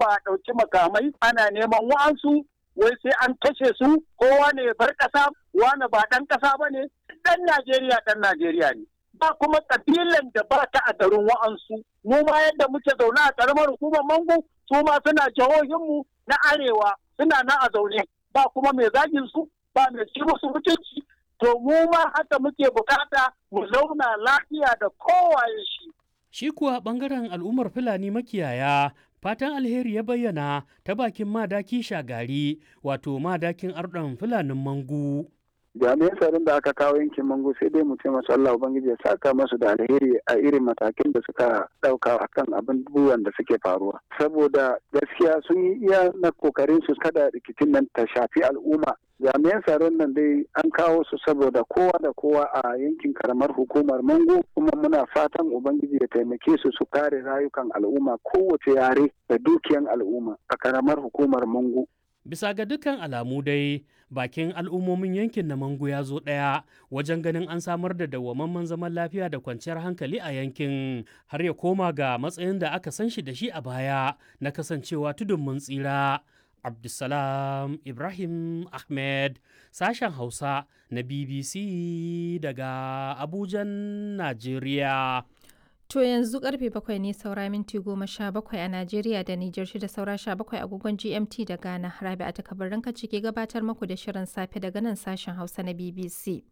ba a ɗauki makamai ana neman wa'ansu wai sai an kashe su kowa ne bar ƙasa wane ba ɗan ƙasa ba ne ɗan Najeriya ɗan Najeriya ne. Ba kuma ƙabilan da ba ta a garin wa'ansu mu ma yadda muke zaune a ƙaramar hukumar Mangu su ma suna jihohinmu na arewa suna na a zaune ba kuma mai zagin su ba mai ci musu mutunci to mu ma haka muke bukata mu zauna lafiya da kowaye shi. Shi kuwa ɓangaren al'ummar Fulani makiyaya fatan alheri ya bayyana ta bakin madaki shagari wato madakin arɗon Fulanin Mangu. jami'an tsaron da aka kawo yankin mango sai dai mu ce masu Allah Ubangiji ya saka masu da alheri a irin matakin da suka ɗauka akan abubuwan da suke faruwa saboda gaskiya sun yi iya na kokarin su kada rikicin nan ta shafi al'umma jami'an tsaron nan dai an kawo su saboda kowa da kowa a yankin karamar hukumar mango kuma muna fatan ubangiji ya taimake su su kare rayukan al'umma kowace yare da dukiyan al'umma a karamar hukumar mango Bisa ga dukkan alamu dai bakin al'ummomin yankin na Mangu ya zo ɗaya wajen ganin an samar da dawwamamman zaman lafiya da kwanciyar hankali a yankin har ya koma ga matsayin da aka san shi da shi a baya na kasancewa tudun mun tsira. Abdulsalam Ibrahim Ahmed sashen Hausa na BBC daga Abujan, Najeriya. To yanzu karfe bakwai ne saura minti goma sha bakwai a Najeriya da Nijar shida saura sha bakwai agogon GMT da Ghana. Rabi a takabarin kaci ke gabatar muku da shirin safe daga nan sashen Hausa na BBC.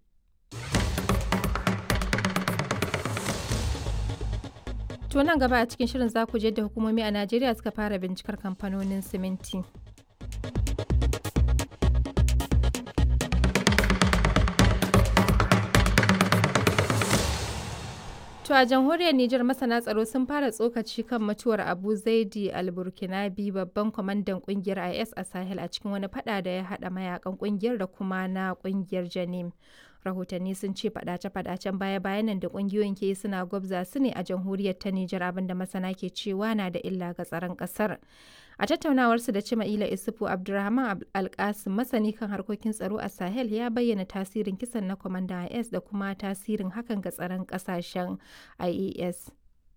To nan gaba a cikin shirin za ku je da hukumomi a Najeriya suka fara bincikar kamfanonin siminti. To a jamhuriyar Nijar masana tsaro sun fara tsokaci kan mutuwar Abu Zaidi al-Burkinabi babban kwamandan kungiyar IS a Sahel a cikin wani fada da ya hada mayakan kungiyar da kuma na kungiyar Janim. Rahotanni sun ce fadace-fadacen baya-bayan nan da kungiyoyin ke suna gwabza su ne a jamhuriyar ta Nijar abinda masana ke cewa na da illa ga tsaron kasar. A tattaunawarsu da Cima'ila Isufu Abdulrahman Alkasim masani kan harkokin tsaro a Sahel ya bayyana tasirin kisan na kwamandan IS da kuma tasirin hakan ga tsaron kasashen IAS.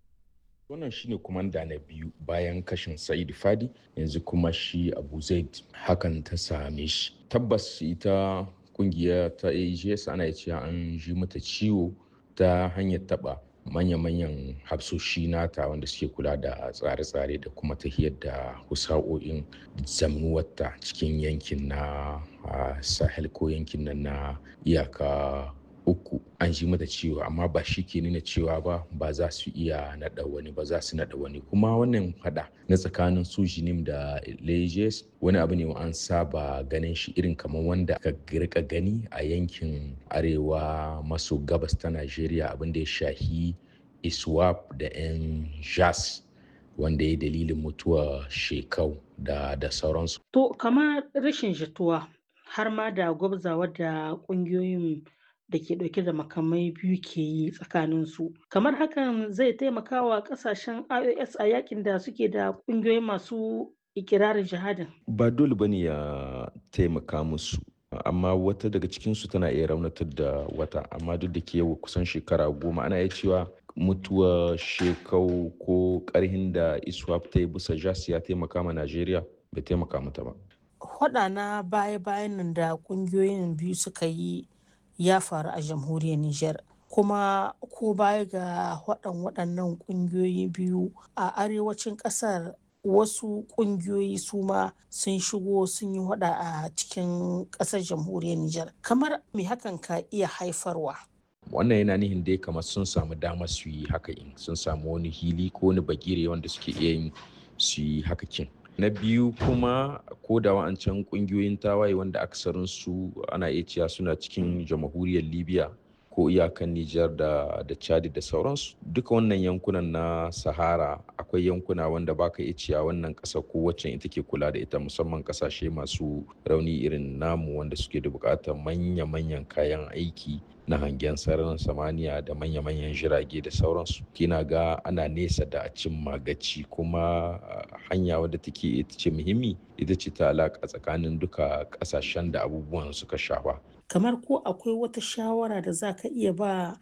wannan shine kumanda na biyu bayan kashin sa'id fadi yanzu kuma shi abu zaid hakan ta same shi tabbas ita kungiya ta ags ana cewa an ji mata ciwo ta hanyar taba manya-manyan hafsoshi nata wanda suke kula da tsare-tsare da kuma tahiyar da husa'o'in zamnuwarta cikin yankin na sahel ko yankin nan na iyaka uku an ji mata ciwo amma ba shi ke nuna cewa ba ba za su iya naɗa wani ba za su naɗa wani kuma wannan hada na tsakanin su jinim da lejes wani abu ne an saba ganin shi irin kamar wanda aka rika gani a yankin arewa maso gabas ta najeriya abin da ya shahi iswap da yan jas wanda ya dalilin mutuwa shekau da da sauransu to kamar rashin jituwa har ma da gwabzawa da ƙungiyoyin da ke ɗauke da makamai biyu ke yi tsakaninsu kamar hakan zai taimaka wa ƙasashen ios a yakin da suke da ƙungiyoyi masu ikirarin jihadin ba dole bane ya taimaka musu amma wata daga cikinsu tana iya raunatar da wata amma duk da ke yau kusan shekara goma ana iya cewa mutuwa shekau ko karhin da iswap ta yi bisa jas ya taimaka ma najeriya bai taimaka mata ba Hwaɗa na baya-bayan nan da ƙungiyoyin biyu suka yi ya faru a jamhuriyar Nijar. Kuma ko baya ga waɗan waɗannan ƙungiyoyi biyu a arewacin ƙasar wasu ƙungiyoyi su ma sun shigo sun yi hada a cikin ƙasar jamhuriyar Nijar. Kamar me hakan ka iya haifarwa? wannan yana nihin dai kamar sun samu damar su yi haka in sun samu wani hili ko wani bagire wanda suke iya yin su yi haka kin na biyu kuma ko da wa'ancan kungiyoyin tawaye wanda aksarin su ana iya cewa suna cikin jamhuriyar libya ko iyakan Nijar da da Chad da sauransu duka wannan yankunan na Sahara akwai yankuna wanda baka iya cewa wannan ƙasa ko wacce ita ke kula da ita musamman ƙasashe masu rauni irin namu wanda suke da buƙatar manya-manyan kayan aiki na hangen sararin samaniya da manya-manyan jirage da sauransu kina ga ana nesa da a cin magaci kuma hanya wadda take ita ce muhimmi ita ce ta alaƙa tsakanin duka ƙasashen da abubuwan suka shafa kamar ko akwai wata shawara da za ka iya ba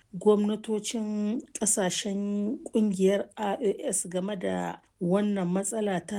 gwamnatocin kasashen kungiyar ios game da wannan matsala ta